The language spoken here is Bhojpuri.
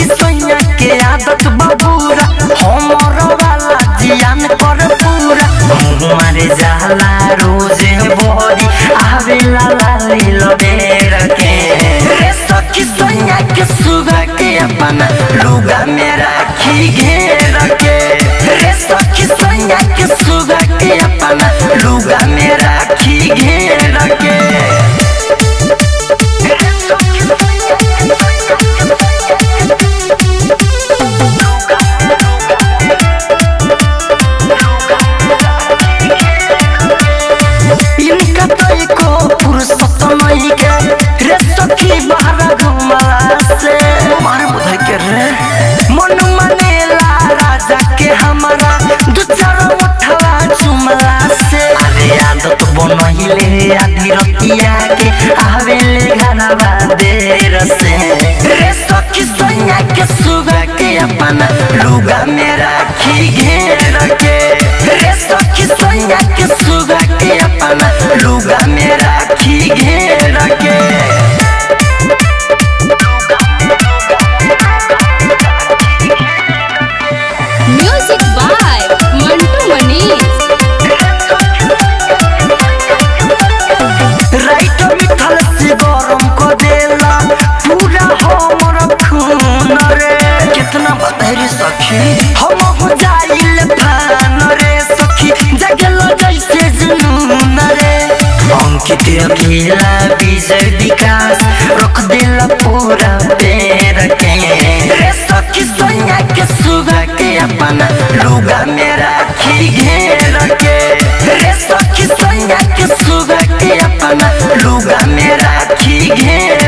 सखी सैया के आदत बबूरा हमर वाला जियान कर पूरा हमारे जाला रोजे बोरी आवेला लाली लबेर के रे सखी सैया के सुगा के अपना लुगा में राखी घेर के रे सखी सैया के सुगा के अपना लुगा में राखी घेर के इनका तो एको फुर्सत नहीं के रे सखी बाहर घुमला से मार बुधाई के रे मन मनेला राजा के हमारा दू चार उठवा चुमला से अरे आदत बनहिले आधी रतिया के आवेले घरवा देर से रे सखी सैया के सुगा के अपना लुगा में राखी घेर के रे सखी सैया के सुगा के अपना लुगा में राखी घेर के म्यूजिक बाय मंटू मनीष राइट मिथल से गरम को देला पूरा हमर खून रे कितना बदहरी सखी हम हो जाइल फान रे सखी जगल जैसे जुनून रे अंकित अकेला विजय विकास रख देला पूरा पेर के रे सखी सोनिया के सुगा के अपना लुगा में राखी घेर के रे सखी सोनिया के सुगा के अपना लुगा में राखी घेर